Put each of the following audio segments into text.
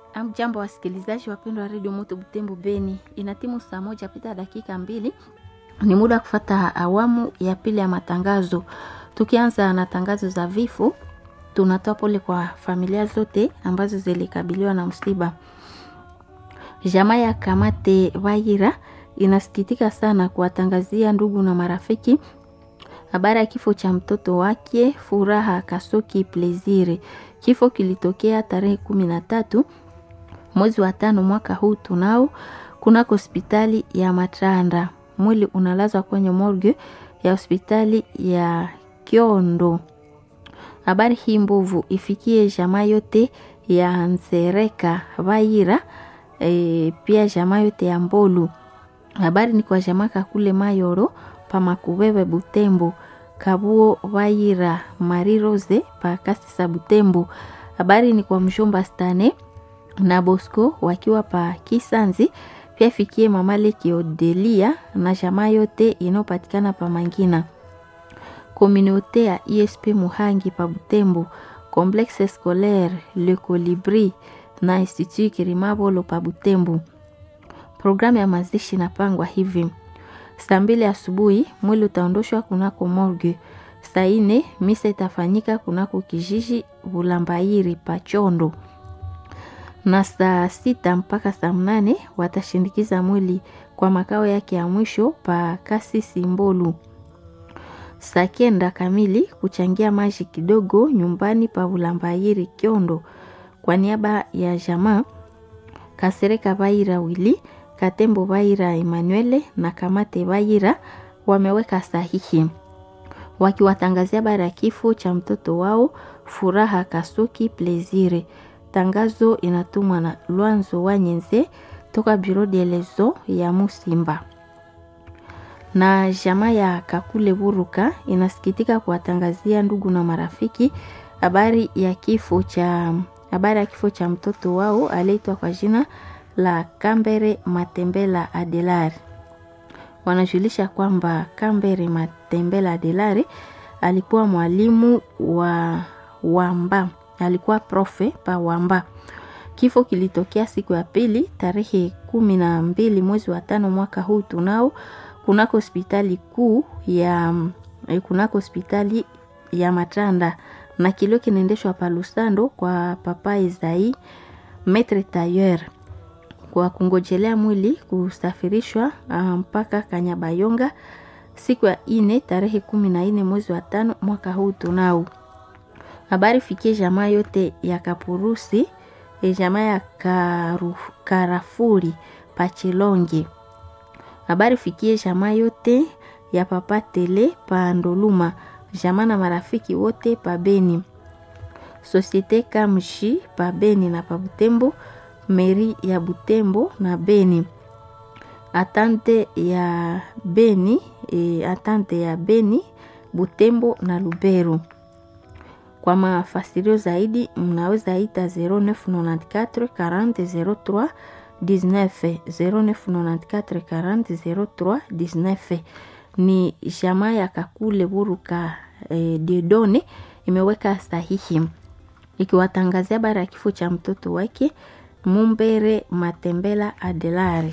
Amjambo wasikilizaji wapendwa wa redio Moto Butembo Beni, inatimu saa moja pita dakika mbili. Ni muda wa kufata awamu ya pili ya matangazo. Tukianza na tangazo za vifo, tunatoa pole kwa familia zote ambazo zilikabiliwa na msiba. Jamaa ya Kamate Waira inasikitika sana kuwatangazia ndugu na marafiki habari ya kifo cha mtoto wake Furaha Kasoki Plezire. Kifo kilitokea tarehe kumi na tatu mwezi wa tano mwaka huu tunao kunako hospitali ya Matranda. Mwili unalazwa kwenye morgue ya hospitali ya Kiondo. Habari hii mbovu ifikie jamaa yote ya Nzereka Vaira, e, pia jamaa yote ya Mbolu. Habari ni kwa jamaa kakule Mayoro pamakubebe Butembo Kabuo Vaira Mari Rose pa Kasisa Butembo. Habari ni kwa mshomba Stane na Bosco wakiwa pa Kisanzi, pia fikie mama Leki Odelia na jamaa yote inayopatikana pa Mangina. Komunote ya ISP Muhangi pa Butembo, Complexe Scolaire Le Colibri na Institut Kirimabolo pa Butembo. Programu ya mazishi inapangwa hivi: saa mbili asubuhi mwili utaondoshwa kunako morgue. Saa ine misa itafanyika kunako kijiji Bulambairi Pachondo, na saa sita mpaka saa mnane watashindikiza mwili kwa makao yake ya mwisho pa Kasisi Mbolu. Saa kenda kamili kuchangia maji kidogo nyumbani pa Bulambairi Kiondo. Kwa niaba ya jamaa Kasereka Baira Wili Katembo Baira Emanuele na Kamate Baira wameweka sahihi wakiwatangazia habari ya kifo cha mtoto wao Furaha Kasuki Plezire. Tangazo inatumwa na Lwanzo Wanyenze toka Bureau de lezo ya Musimba. Na jamaa ya Kakule Buruka inasikitika kuwatangazia ndugu na marafiki habari ya kifo cha habari ya kifo cha mtoto wao aliyeitwa kwa jina la Kambere Matembela Adelari. Wanajulisha kwamba Kambere Matembela Adelari alikuwa mwalimu wa Wamba, alikuwa profe pa Wamba. Kifo kilitokea siku ya pili tarehe kumi na mbili mwezi wa tano mwaka huu tunao kunako hospitali kuu ya kunako hospitali ya Matanda na kilio kinaendeshwa pa Lusando kwa papa Izai Metre Tayer kwa kungojelea mwili kusafirishwa mpaka Kanyabayonga siku ya ine tarehe kumi na ine mwezi wa tano mwaka huu tunao. Habari fikie jamaa yote ya Kapurusi, e jamaa ya karu, Karafuri Pachilonge. Habari fikie jamaa yote ya Papa Tele pa Ndoluma, jamaa na marafiki wote pa Beni. Societe Kamshi pa Beni na pa Butembo meri ya Butembo na Beni, atante ya Beni e, atante ya Beni, Butembo na Lubero. Kwa mafasirio zaidi mnaweza ita 0994 40 03 19 0994 40 03 19. Ni jamaa ya Kakule Buruka e, Dedone imeweka sahihi ikiwatangazia habari ya kifo cha mtoto wake Mumbere Matembela Adelari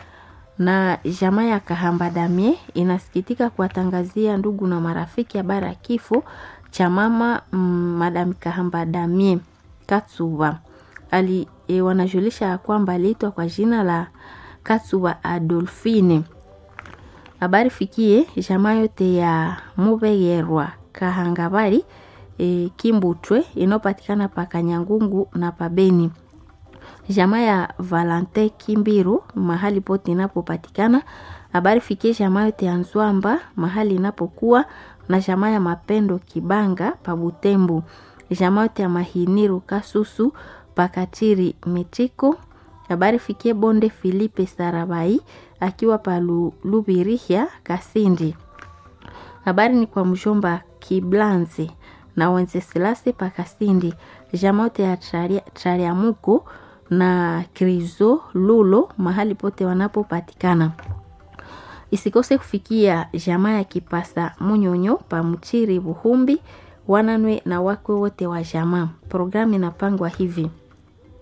na jamaa ya Kahamba Damie inasikitika kuwatangazia ndugu na marafiki habari ya kifo cha mama mm, Madam Kahamba Damie Katsuba ali e, wanajulisha kwamba aliitwa kwa jina la Katsuba Adolfine. Habari fikie jamaa yote ya Mubegerwa Kahangabari e, Kimbutwe inayopatikana pa Kanyangungu na Pabeni jamaa ya Valente Kimbiru mahali pote inapopatikana. Habari fikie jamaa yote ya Nzwamba mahali inapokuwa na jamaa ya Mapendo Kibanga pa Butembo, jamaa yote ya Mahiniru Kasusu pakatiri Mitiko. Habari fikie Bonde Filipe Sarabai akiwa pa Lubirihia Kasindi. Habari ni kwa mjomba Kiblanze na Wenceselase pa Kasindi, jamaa yote ya Trariamuko na Krizo Lulo mahali pote wanapopatikana. Isikose kufikia jamaa ya Kipasa Munyonyo pa Mchiri Buhumbi wananwe na wakwe wote wa jamaa. Programu inapangwa hivi: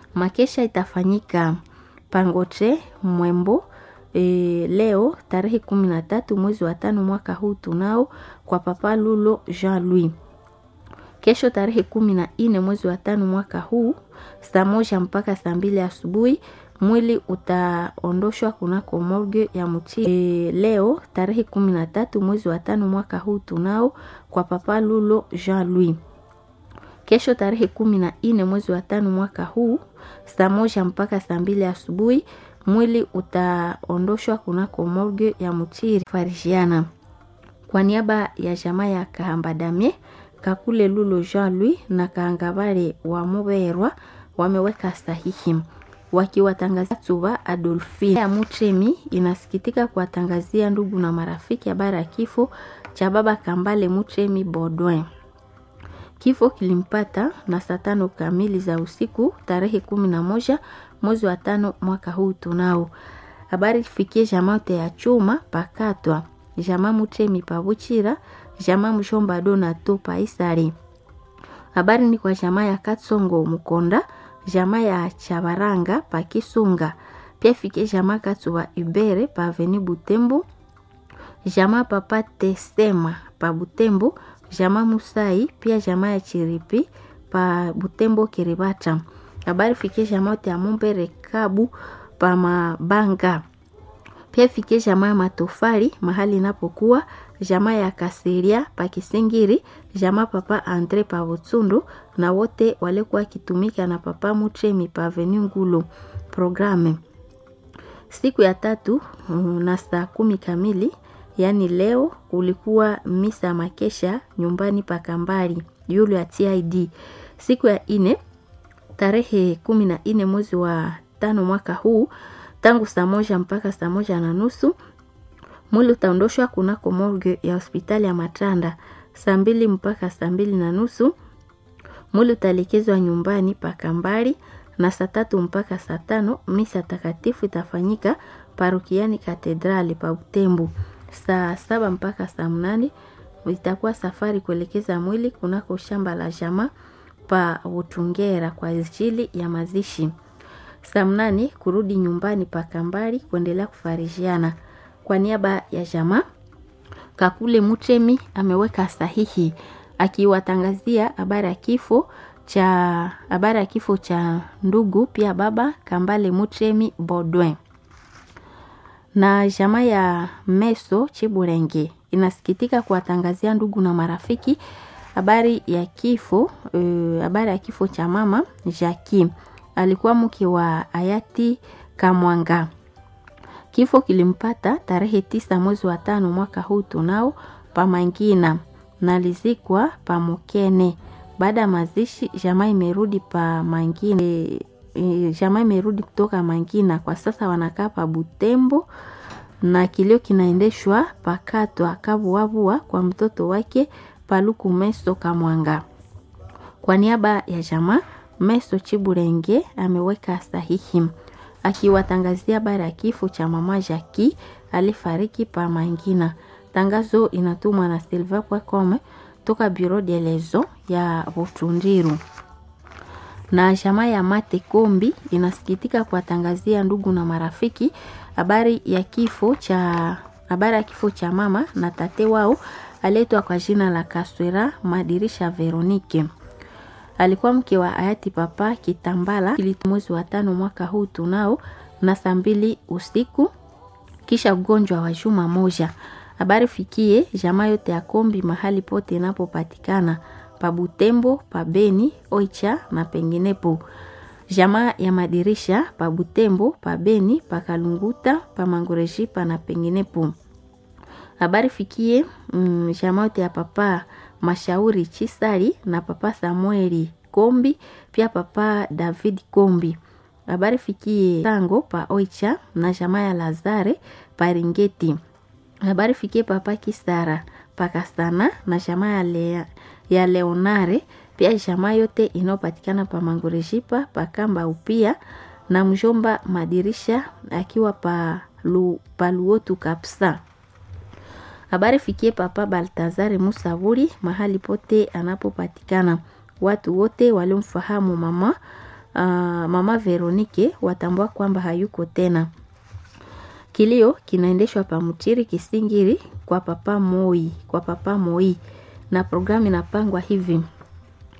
Makesha itafanyika Pangoche Mwembo e, leo tarehe kumi na tatu mwezi wa tano mwaka huu tunao kwa Papa Lulo Jean Louis. Kesho tarehe kumi na nne mwezi wa tano mwaka huu saa moja mpaka saa mbili asubuhi mwili utaondoshwa kunako morgue ya Mchi. E, leo tarehe kumi na tatu mwezi wa tano mwaka huu tunao kwa Papa Lulo Jean Louis. Kesho tarehe kumi na nne mwezi wa tano mwaka huu saa moja mpaka saa mbili asubuhi mwili utaondoshwa kunako morgue ya Mchiri Farishiana. Kwa niaba ya jamaa ya Kahambadamie Kakule Lulo Jean Louis na Kaangabare wa Muberwa wameweka sahihi wakiwatangazia Tsuba Adolfine ya Mutremi inasikitika kuwatangazia ndugu na marafiki habari ya kifo cha baba Kambale Mutremi Baudouin. Kifo kilimpata na saa tano kamili za usiku tarehe kumi na moja mwezi wa tano mwaka huu tunao. Habari ifikie jamaa ya chuma pakatwa jamaa Mutremi pabuchira jamaa Mshomba Donato paisari. Habari ni kwa jamaa ya Katsongo Mukonda jamaa ya Chabaranga pa Kisunga, pia fike jamaa Katsuwa Ibere pa Aveni Butembo, jamaa Papa Tesema pa Butembo, jamaa Musai pia jamaa ya Chiripi pa Butembo Kiribata. Habari fike jamaa ya Mumbere Kabu pa Mabanga, pia fike jamaa ya Matofali mahali inapokuwa jamaa ya Kasiria pa Kisingiri, jamaa Papa Andre pa Butsundu na wote walikuwa kitumika na Papa Mutremi pa Avenue Ngulu. Programe siku ya tatu na saa kumi kamili, yaani leo, kulikuwa misa makesha nyumbani pa Kambari yulu ya TID. Siku ya ine tarehe kumi na ine mwezi wa tano mwaka huu tangu saa moja mpaka saa moja na nusu mwili utaondoshwa kunako morgue ya hospitali ya Matanda saa mbili mpaka saa mbili na nusu. Mwili utaelekezwa nyumbani pa Kambari na saa tatu mpaka saa tano misa takatifu itafanyika parokiani katedrali pa Butembo. Saa saba mpaka saa mnane itakuwa safari kuelekeza mwili kunako shamba la jamaa pa Butungera kwa ajili ya mazishi. Saa mnane kurudi nyumbani pa Kambari kuendelea kufarijiana. Kwa niaba ya jamaa Kakule Mutremi ameweka sahihi akiwatangazia habari ya kifo cha habari ya kifo cha ndugu pia baba Kambale Mutremi Baudouin. Na jamaa ya Meso Chiburenge inasikitika kuwatangazia ndugu na marafiki habari ya kifo habari uh, ya kifo cha mama Jackie, alikuwa mke wa hayati Kamwanga. Kifo kilimpata tarehe tisa mwezi wa tano mwaka huu tunao pa Mangina na lizikwa pa Mukene. Baada ya mazishi, jamaa imerudi pa Mangina. E, e, jamaa imerudi kutoka Mangina, kwa sasa wanakaa pa Butembo na kilio kinaendeshwa pakatwa kavuavua kwa mtoto wake Paluku Meso Kamwanga. Kwa niaba ya jamaa Meso Chiburenge ameweka sahihi akiwatangazia habari ya kifo cha mama Jaki alifariki pa Mangina. Tangazo inatumwa na Silva Kwakome toka Bureau de Lezo ya Butundiru. Na jamaa ya Mate Kombi inasikitika kuwatangazia ndugu na marafiki habari ya kifo cha habari ya kifo cha mama na tate wao aletwa kwa jina la Kaswera Madirisha Veronike alikuwa mke wa hayati Papa Kitambala ili mwezi wa tano mwaka huu tunao na saa mbili usiku kisha ugonjwa wa juma moja. Habari fikie jamaa yote ya Kombi mahali pote inapopatikana pa Butembo, pa Beni, Oicha na penginepo. Jamaa ya Madirisha pa Butembo, pa Beni, pa Kalunguta, pa Mangorejipa na penginepo. Habari fikie mm, jamaa yote ya Papa Mashauri Chisari na Papa Samueli Kombi pia Papa David Kombi. Habari fikie Tango pa Oicha na jamaa ya Lazare pa Ringeti. Habari fikie Papa Kisara pa Kasana na jamaa ya, Le, ya Leonare pia jamaa yote inayopatikana pa Mangorejipa pa Kamba upia na mjomba Madirisha akiwa pa, lu, pa Luotu Kapsa. Habari fikie Papa Baltazare Musavuri mahali pote anapopatikana. Watu wote waliomfahamu mama uh, mama Veronike watambua kwamba hayuko tena. Kilio kinaendeshwa pa Mutiri Kisingiri kwa papa Moi, kwa papa Moi na programu inapangwa hivi